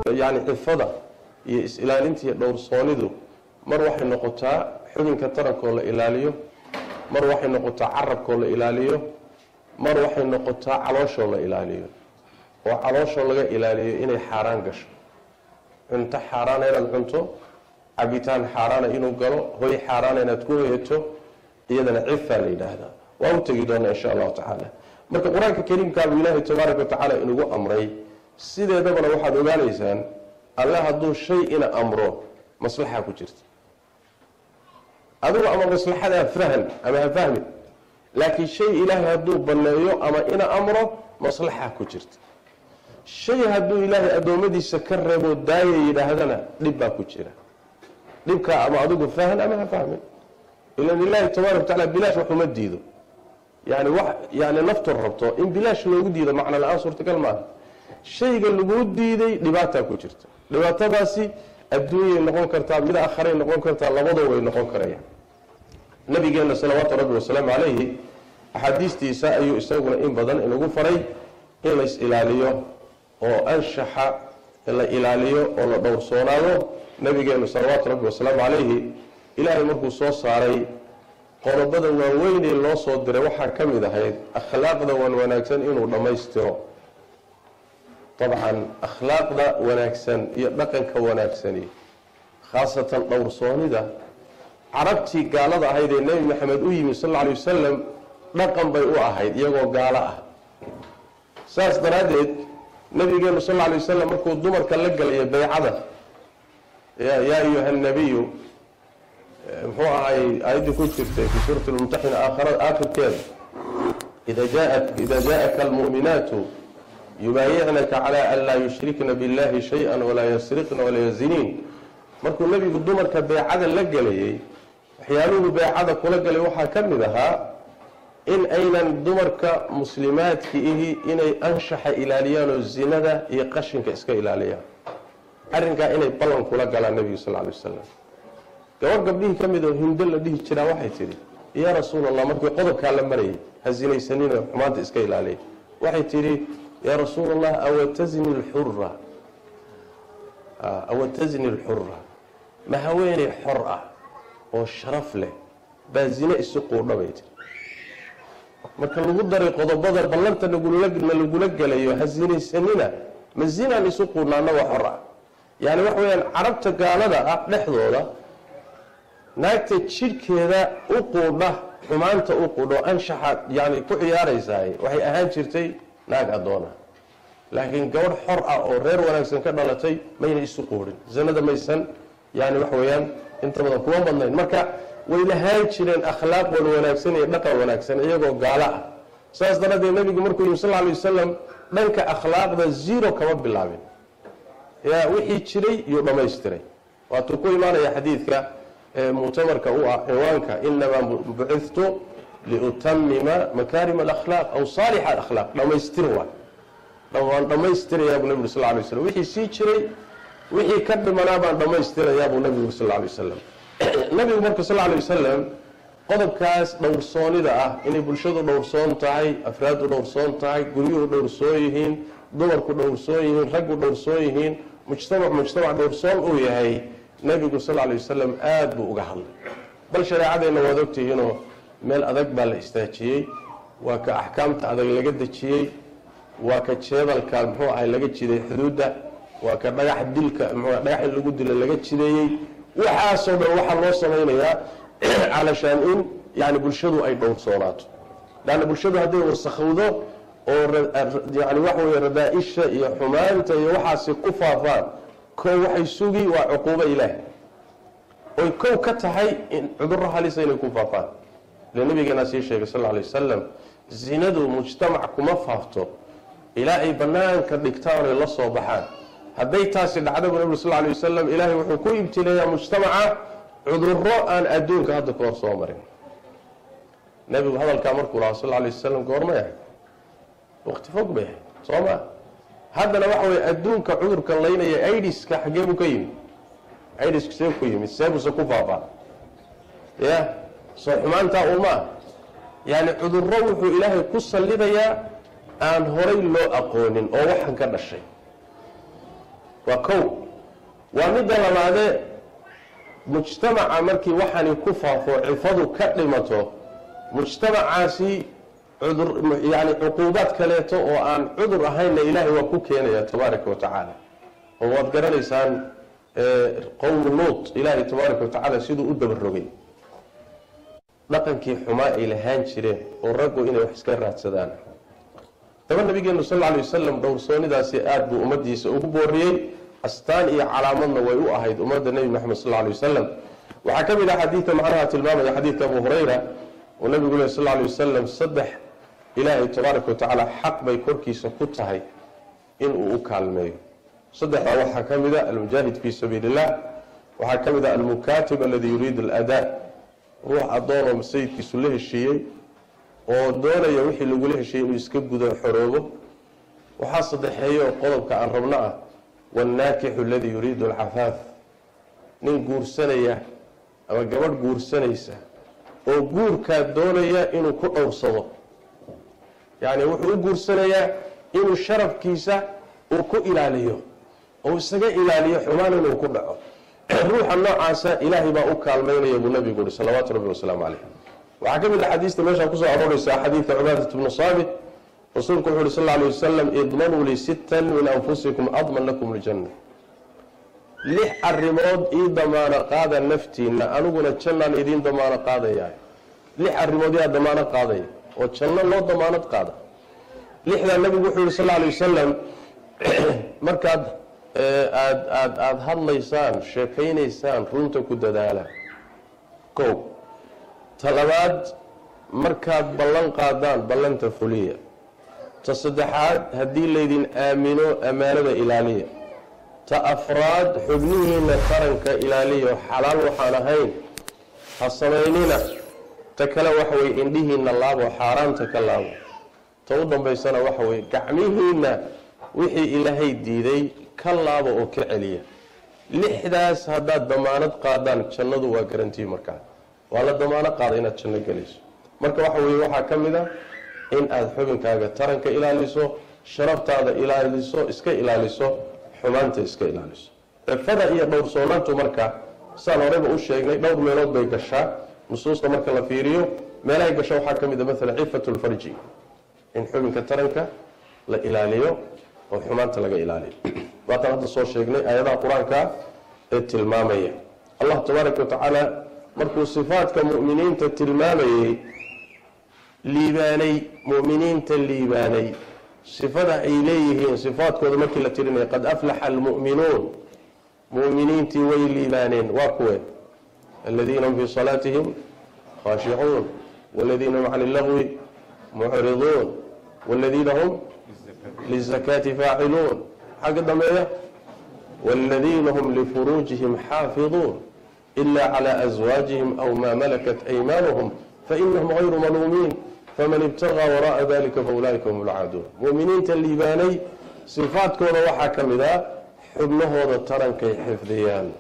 yani cifada iyo is-ilaalinta iyo dhowrsoonidu mar waxay noqotaa xubinka tarankoo la ilaaliyo mar waxay noqotaa carabkoo la ilaaliyo mar waxay noqotaa calooshoo la ilaaliyo oo calooshoo laga ilaaliyo inay xaaraan gasho cunto xaaraana inaad cunto cabitaan xaaraana inuu galo hoy xaaraana inaad ku hoyato iyadana cifaa la yidhaahdaa waa u tegi doonaa insha allahu tacaala marka qur-aanka kariimkaabuu ilaahay tabaaraka watacaala inugu amray sideedabana waxaad ogaanaysaan alle hadduu shay ina amro maslaxa ku jirta adigu ama maslaxadaa fahan ama ha fahmin laakiin shay ilaahay hadduu banneeyo ama ina amro maslaxa ku jirta shay hadduu ilaahay addoommadiisa ka reebo daaya yidhaahdana dhib baa ku jira dhibkaa ama adigu fahan ama ha fahmin ilan ilaahi tabaaraka watacaala bilaash waxuma diido yani wax yani naftu rabto in bilaash loogu diido macno la-aan suurtagal maaha shayga laguu diiday dhibaataa ku jirta dhibaatadaasi adduunyay noqon kartaa mid akharay noqon kartaa labadoo way noqon karayaan nabigeena salawaatu rabbi wasalaamu calayhi axaadiistiisa ayuu isaguna in badan inagu faray in lays ilaaliyo oo anshaxa la ilaaliyo oo la dhowrsoonaado nabigeenu salawaatu rabbi wasalaamu calayhi ilaahay markuu soo saaray qodobada waaweynee loo soo diray waxaa ka mid ahayd akhlaaqda wan wanaagsan inuu dhammaystiro dabcan akhlaaqda wanaagsan iyo dhaqanka wanaagsani khaasatan dhowrsoonida carabtii gaalada ahayd ee nebi maxamed u yimi sal alla alay wasalam dhaqan bay u ahayd iyagoo gaalo ah saas daraaddeed nabigeenu sal alla alay wasalam markuu dumarka la galayo baycada yaa ayuha nabiyu muxuu ahay aayaddii ku jirtay fi suurati lmumtaxina aakhirkeeda ida jaءaka almu'minaatu yubaayicnaka calى an laa yushrikna biاllahi shayئa walaa yasriqna walaa yaziniin markuu nebigu dumarka beecada la gelayay waxyaaluhu beecada kula galay waxaa ka mid ahaa in aynan dumarka muslimaadki ihi inay anshaxa ilaaliyaan oo zinada iyo qashinka iska ilaaliyaan arrinkaa inay ballan kula galaan nebigu sal ly wasalam gabar gabdhihii ka mid oo hindo la dhihi jiraa waxay tidhi yaa rasuul allah markii qodobkaa la marayay ha sinaysanina xumaanta iska ilaaliya waxay tidhi yaa rasuul allah awatazni lxura awatazni lxura ma haweeney xor ah oo sharaf leh baa zine isu quudha bay tiri marka lagu daray qodobada ballanta nagula lagula gelayo ha sinaysanina ma zinaan isu quudhna annagoo xor ah yani waxa weyaan carabta gaalada ah dhexdooda naagta jidhkeeda u quudha xumaanta u quudho anshaxa yani ku ciyaaraysaay waxay ahaan jirtay naag addoona laakiin gabadh xor ah oo reer wanaagsan ka dhalatay mayna isu quudhin zanada maysan yani waxa weeyaan inta badan kuma badnayn marka way lahaan jireen akhlaaq wan wanaagsan iyo dhaqan wanaagsan iyagoo gaalo ah saas daraaddeed nabigu markuu yimi sal lay wasalam dhanka akhlaaqda zero kama bilaabin yaa wixii jiray iyuu dhammaystiray waatuu ku imaanaya xadiidka muctamarka u ah ciwaanka inamaa bucithtu liutamima makaarima alakhlaaq aw saalixa alakhlaaq dhammaystir waay waan dhammaystirayaa buu nabi uri sal lay waslam wixii sii jiray wixii ka dhimanaa baan dhammaystirayaa buu nabigu uri sal lay wasalam nabigu marka sal lay wasalam qodobkaas dhowrsoonida ah inay bulshadu dhowrsoon tahay afraadu dhowrsoon tahay guryuhu dhowrsoon yihiin dumarku dhowrsoon yihiin raggu dhowrsoon yihiin mujtamac mujtamac dhowrsoon uu yahay nabigu sal lay wasalam aada buu uga hadlay bal shareecadeenna waad ogtihiinoo meel adag baa la istaajiyey waa ka axkaamta adag laga dejiyey waa ka jeedalka muxuu ahay laga jiday xuduudda waa ka dhagax dilka mxu dhagax in lagu dilo laga jideeyey waxaasoo dhan waxaa loo samaynayaa calashaan in yani bulshadu ay dhowrsoonaato laanna bulshadu hadday wasakhowdo oo yani waxa weye radaa-isha iyo xumaanta iyo waxaasi ku faafaan kow waxay sugi waa cuquubo ilaah oy kow ka tahay in cudurro halisa inay ku faafaan ile nabigeenaa sii sheegay sal lla alay wasalam zinadu mujtamac kuma faafto ilaa ay banaanka dhigtaan oy la soo baxaan hadday taasi dhacda bu nabig sal lay wasalam ilaahay wuxuu ku ibtileeyaa mujtamaca cudurro aan adduunka hadda ka hor soo marin nebigu hadalkaa markuu lahaa sal lay wasalam goormay ahayd waqti fog bay ahayd soo ma haddana waxa weye adduunka cudurka laynaya idiska xaggee buu ka yimid idisku see ku yimid seebuse ku faafaa ya soo xumaantaa umaa yani cudurro wuxuu ilaahay ku sallidayaa aan horay loo aqoonin oo waxan ka dhashay waa kow waa midda labaadee mujtamaca markii waxani ku faafo cifadu ka dhimato mujtamacaasi cudur yani cuquubaad kaleeto oo aan cudur ahaynna ilaahay waa ku keenaya tabaaraka wa tacaala oo waad garanaysaan qowmu luut ilaahay tabaaraka wa tacaala siduu u dabarogay dhaqankii xumaa ay lahaan jireen oo raggu inay wax iska raadsadaan daba nabigeenu sal lla lay wasalam dhowrsoonidaasi aada buu ummadiisa ugu booriyey astaan iyo calaamadna way u ahayd ummadda nebi moxamed sal lla lay wasalam waxaa ka mid ah xadiidka macnaha tilmaamaya xadiidka abu hurayra oo nabigu leh sal lla lay wasalam saddex ilaahay tabaaraka wa tacaala xaq bay korkiisa ku tahay inuu u kaalmeeyo saddexdaa waxaa ka mid a almujaahid fii sabiili illah waxaa ka mid a almukaatib aladi yuriidu aladaa ruux addoonoo sayidkiisu la heshiiyey oo doonaya wixii lagula heshiiyey inuu iska gudo xoroobo waxaa saddexeeya oo qodobka aan rabno ah waannaakixu aladi yuriidu alcafaaf nin guursanaya ama gabadh guursanaysa oo guurkaa doonaya inuu ku dhowrsado yacni wuxuu u guursanayaa inuu sharafkiisa uu ku ilaaliyo oo isaga ilaaliyo xumaan inuu ku dhaco ruuxa noocaasa ilaahay baa u kaalmaynaya buu nabigu uhi salawaatu rabbi wasalaamu caleyh waxaa ka mid a xadiista meeshaa kusoo arooreysaa xadiidka cubaadat bnu saamit rasuulku wuxu uhi sal alay wasalam idmanuu li sittan min anfusikum adman lakum ljanna lix arrimood ii damaano qaada naftiina aniguna jannaan idiin damaano qaadayaa lix arrimood yaa damaano qaadaya oo janno loo damaanad qaada lixdaa nabigu wuxuu yihi sal alay wasalam markaad aad aad aada hadlaysaan sheekaynaysaan runta ku dadaala kow ta labaad markaad ballan qaadaan ballanta fuliya ta saddexaad haddii laydin aamino ammaanada ilaaliya ta afraad xubnihiina taranka ilaaliya xalaal waxaan ahayn ha samaynina ta kale waxa weye indhihiina laabo xaaraanta ka laabo ta u dambaysana waxa weye gacmihiina wixii ilaahay diiday ka laabo oo ka celiya lixdaas haddaad damaanad qaadaan jannadu waa garantii markaa waa la damaano qaada inaad janno gelayso marka waxa weye waxaa ka mid a in aada xubinkaaga taranka ilaaliso sharaftaada ilaaliso iska ilaaliso xumaanta iska ilaaliso cifada iyo dhowrsoonaantu marka saan horeyba u sheegnay dhowr meelood bay gashaa nusuusta marka la fiiriyo meelahay gasho waxaa ka mid a maalan cifatu lfarji in xubinka taranka la ilaaliyo oo xumaanta laga ilaaliyo waataan hadda soo sheegnay aayadaha qur-aanka ee tilmaamaya allah tabaaraka wa tacaala markuu sifaadka mu'miniinta tilmaamayey liibaanay mu'miniinta liibaanay sifada ay leeyihiin sifaadkooda markii la tirinaya qad aflaxa almu'minuun mu'miniintii way liibaaneen waa kuwe aladiina hum fii salaatihim khaashicuun waladiina hum cani illagwi mucriduun waladiina hum lizakaati faaciluun xagga dambeeya waladiina hum lifuruujihim xaafiduun ila clى azwaajihim aw ma malakat aymaanuhum fainahum hayru maluumiin faman ibtagaa wara'a dalika faulaa'ika hum lcaaduun mu'miniinta liibaanay sifaadkooda waxaa ka mid a xubnahooda tarankay xifdiyaan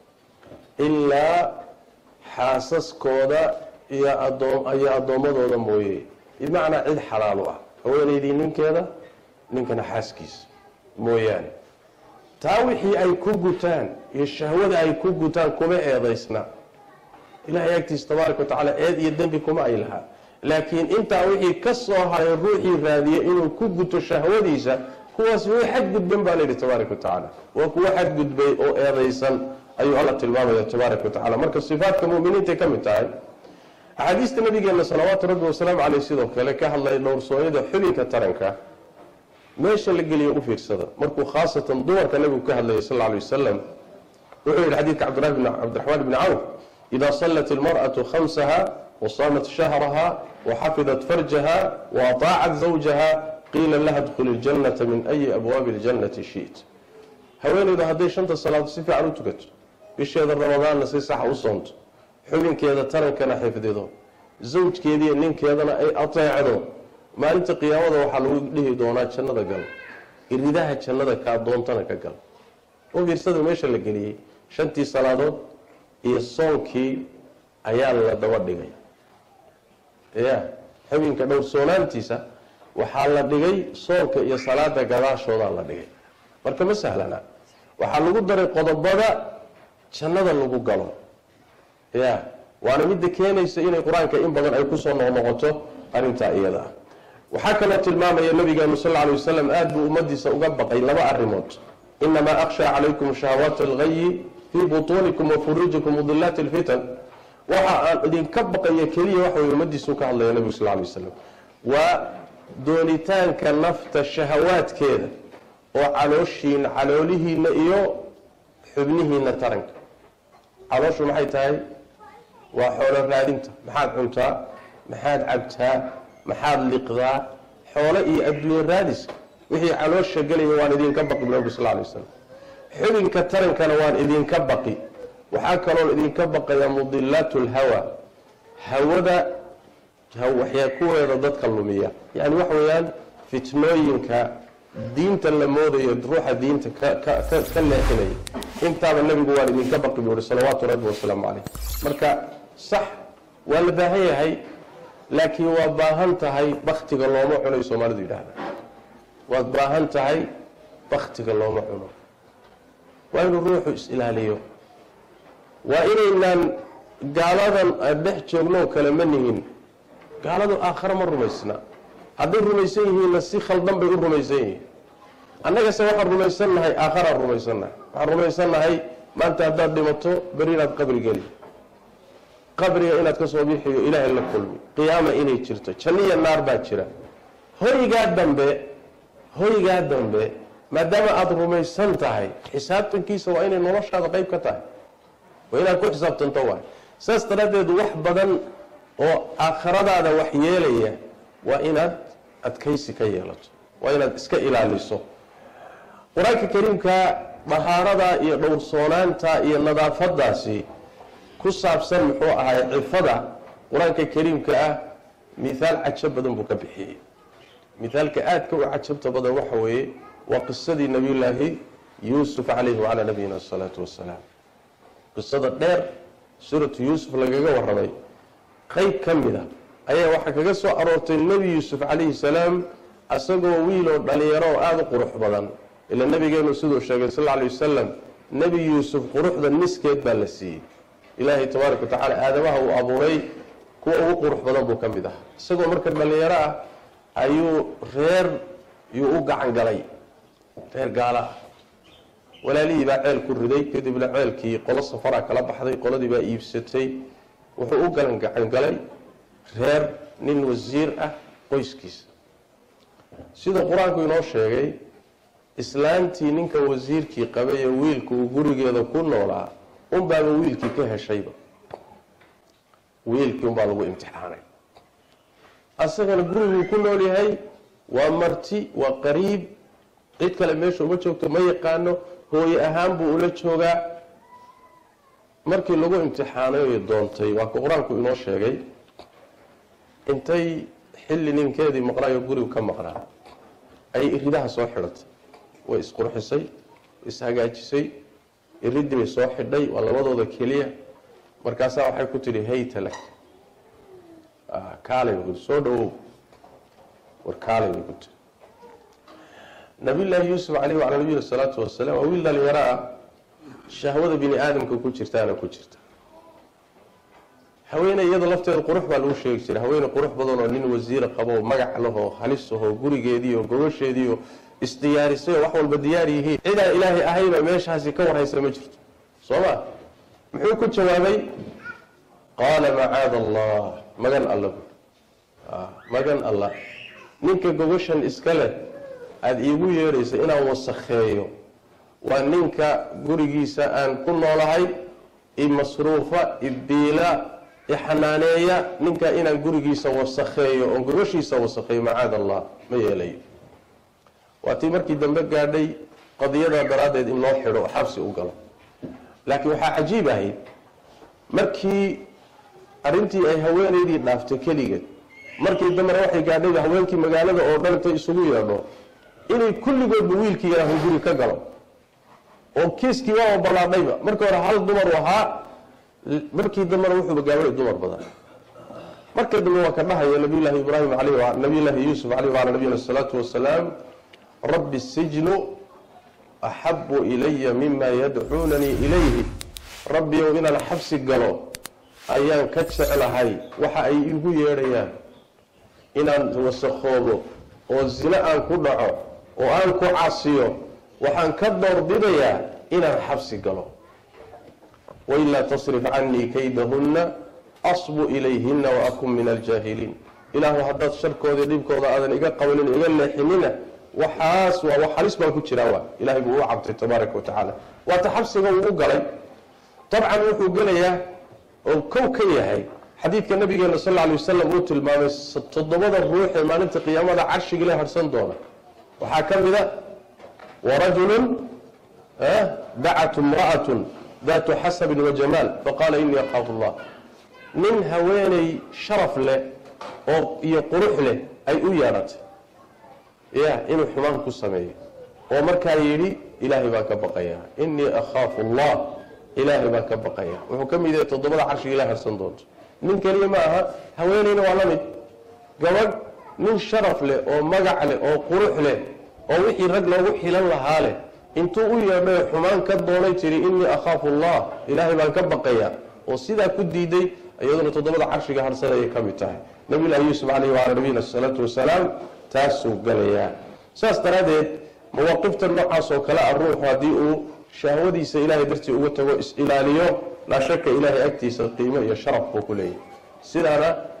ilaa xaasaskooda iyo iyo addoommadooda mooye bimacnaa cid xalaalu ah haweenaydii ninkeeda ninkana xaaskiisa mooyaane taa wixii ay ku gutaan iyo shahwada ay ku gutaan kuma eedaysna ilahay agtiisa tabaaraka wa tacaala eed iyo dembi kuma ay lahaa laakiin intaa wixii ka soo haray ruuxii raadiya inuu ku guto shahwadiisa kuwaas way xadgudban baa layidhi tabaaraka wa tacaala waa kuwo xadgudbay oo eedaysan ayuu alla tilmaamaya tabaaraka wa tacala marka sifaadka muminiintay ka mid tahay axaadiista nabigeena salawaatu rabbi wasalaamu caleyh sidoo kale ka hadlaya dhowrsoonyada xubinka taranka meesha la geliyo u fiirsada markuu khaasatan dumarka nabigu ka hadlayay sal lla alay wasalam wuxuu yihi xadiidka cabdiraxmaan bni cawf ida sallat ilmar'atu khamsaha wasaamat shahraha waxafidat farjaha waataacat zawjaha qiila laha dkhuli ljannata min ayi abwaabi ljannati shiit haweeneydu hadday shanta salaadood si fiican u tukato bisheeda ramadaanna si saxa u soonto xubinkeeda tarankana xifdido zawjkeediiyo ninkeedana ay ateecdo maalinta qiyaamada waxaa lagu dhihi doonaa jannada gal iridaha jannada kaa doontana ka gal oo fiirsada meesha la geliyey shantii salaadood iyo soonkii ayaa la daba dhigay ya xubinka dhowrsoonaantiisa waxaa la dhigay soonka iyo salaada gadaashoodaa la dhigay marka ma sahlana waxaa lagu daray qodobada jannada lagu galo ya waana midda keenaysa inay qur-aanka in badan ay kusoo noqnoqoto arrintaa iyada ah waxaa kaloo tilmaamaya nabigeenu sal ly wasalam aada buu ummadiisa uga baqay laba arrimood inamaa akhshaa calaykum shahawaat alghayi fii butuunikum wa furuujikum mudilaati lfitan waxa aan idinka baqaya keliya waxa wey ummadiisuu ka hadlaya nabigu sal lay wasalam waa doonitaanka nafta shahawaadkeeda oo calooshiina caloolihiina iyo xubnihiina taranka calooshu maxay tahay waa xoolo raadinta maxaad cuntaa maxaad cabtaa maxaad liqdaa xoolo iyo adduunye raadiska wixii caloosha gelaya waan idinka baqi nabigu sal lay wasalam xubinka tarankana waan idinka baqi waxaa kaloon idinka baqaya mudilaat lhawa hawada waxyaa kuweeda dadka lumiya yani waxa weeyaan fitnooyinka diinta la moodayo ruuxa diinta ka leexinaya intaaba nabigu waan idinka baqi buu yihi salawaatu rabbi wasalaamu caleyh marka sax waa la baahan yahay laakiin waa baahan tahay baktiga looma cuno soomaalidu yidhaahda waad baahan tahay baktiga looma cuno waa inuu ruuxu is-ilaaliyo waa inaynaan gaaladan aan dhex joogno kale ma nihin gaaladu aakhare ma rumaysna hadday rumaysan yihiinna si khaldan bay u rumaysan yihiin annagase waxaan rumaysannahay aakharaan rumaysannahay waxaan rumaysannahay maanta haddaad dhimato beri inaad qabri geli qabriga inaad ka soo bixiyo ilaahay la kulmi qiyaama inay jirto janniya naar baa jira hoygaa dambe hoygaa dambe maadaama aada rumaysan tahay xisaabtankiisa waa inay noloshaada qeyb ka tahay waa inaad ku xisaabtanto waay saas daraaddeed wax badan oo aakhiradaada wax yeelaya waa inaad adkaysi ka yeelato waa inaad iska ilaaliso qur-aanka kariimka dahaarada iyo dhowrsoonaanta iyo nadaafadaasi ku saabsan muxuu ahay cifada qur-aanka kariimka ah mithaal cajo badan buu ka bixiyey mithaalka aadka u cajabta badan waxa weeye waa qisadii nabiyullaahi yuusuf calayhi wacalaa nabiyina asalaatu wassalaam qisada dheer suuratu yuusuf lagaga warramay qeyb ka mid a ayaa waxaa kaga soo aroortay nebi yuusuf calayhi salaam isagoo wiiloo dhalinyaro oo aada u qurux badan ila nabigeenu siduu sheegay sal lla lay wasalam nebi yuusuf quruxda niskeed baa la siiyey ilaahay tabaaraka wa tacaala aadamaha uu abuuray kuwa ugu qurux badan buu ka mid ahaa isagoo marka dhalinyaro ah ayuu reer yuu u gacan galay reer gaala ah walaalihii baa ceel ku riday kadibna ceelkii qolo safaraa kala baxday qoladii baa iibsatay wuxuu u galan gacan galay reer nin wasiir ah qoyskiisa sida qur-aanku inoo sheegay islaantii ninka wasiirkii qabay ee wiilka uu gurigeeda ku noolaa unbaaba wiilkii ka heshayba wiilkii unbaa lagu imtixaanay asagana guriguu ku nool yahay waa marti waa qariib cid kale meesha uma joogto ma yaqaano hooye ahaan buu ula joogaa markii lagu imtixaanay oy doontay waa ka qur-aanku inoo sheegay intay xilli ninkeedii maqnaayo gurigu ka maqnaa ayay iridaha soo xidhatay way isqurxisay ishagaajisay iridii bay soo xidhay waa labadooda keliya markaasaa waxay ku tidhi hayta lak kaalay bay ku soo dhawow war kaalay bay ku tiri nabiyullaahi yuusuf caleyhi wacalaa nabiyina salaatu wasalaam waa wiil dhalinyaro ah shahwada bini aadamka ku jirtaana ku jirta haweeney iyada lafteeda qurux baa lagu sheegi jiray haweeney qurux badan oo nin wasiira qabo magac lahoo halis ahoo gurigeediiyo gogosheediiyo isdiyaarisay oo wax walba diyaar yihiin cidaan ilaahay ahayba meeshaasi ka warhaysa ma jirto soo ma muxuu ku jawaabay qaala macaada allah magan alla bu magan allah ninka gogoshan iska leh aada iigu yeedhaysa inaan wasakheeyo waa ninka gurigiisa aan ku noolahay imasruufa ibiila ixanaaneeya ninka inaan gurigiisa wasakheeyo oon gogoshiisa wasakheeyo macaada allah ma yeelayo waa tii markii dambe gaadhay qadiyadaa daraaddeed in loo xidho oo xabsi u galo laakiin waxaa cajiib ahayd markii arrintii ay haweenaydii dhaaftay keligeed markii dambena waxay gaadhayba haweenkii magaalada oo dhan intay isugu yeedho inay kulligoodba wiilkii yaraahun guri ka galo oo kiiskii waaba ballaadhayba markii hore hal dumar ahaa markii dambena wuxuuba gaabay dumar badan marka dambe waa ka dhahaya nabiyullaahi ibraahim aleyh nabiyullaahi yuusuf caleyh wacala nabiyina asalaatu wasalaam rabbi sijnu axabu ilaya mima yadcuunanii ilayhi rabbiyow inaan xabsi galo ayaan ka jeclahay waxa ay igu yeedhayaan inaan wasakoobo oo zino aan ku dhaco oo aan ku casiyo waxaan ka doorbidayaa inaan xabsi galo wailaa tasrif canii kaydahunna asbu ilayhina waakun min aljaahiliin ilaahu haddaad sharkoodii dhibkooda aadan iga qabanin iga leexinina waxaas waa wax halis baan ku jiraa waa ilahay buu u cabtay tabaaraka wa tacaala waata xabsiga uu u galay dabcan wuxuu gelayaa oo kow ka yahay xadiidka nabigeena sal lla lay wasalam uu tilmaamay toddobada ruux ee maalinta qiyaamada carshiga la harsan doona waxaa ka mid a warajulun dacat imra'atun daatu xasabin wa jamaal faqaala inii akaafu allah nin haweeney sharaf leh oo iyo qurux leh ay u yeedhatay ya inuu xumaan ku sameeyo oo markaa yidhi ilaahay baan ka baqayaa inii akhaafu allah ilaahay baan ka baqayaa wuxuu ka mid yahay toddobada carshiga ila harsan doonto nin keliya ma aha haweeneyna waa la mid gabadh nin sharaf leh oo magac leh oo qurux leh oo wixii rag loogu xilan lahaa leh intuu u yeedhay xumaan ka doonay tiri inii akhaafu allah ilaahay baan ka baqayaa oo sidaa ku diiday iyaduna toddobada carshiga harsanayay ka mid tahay nabiyullahi yuusuf caleyhi wacala nabiyina asalaatu wasalaam taasuu galayaa saas daraaddeed mawaaqifta noocaas oo kale ah ruuxu haddii uu shahwadiisa ilaahay dartii uga tago is-ilaaliyo laa shaka ilaahay agtiisa qiimo iyo sharaf buu ku leeyahay sidaana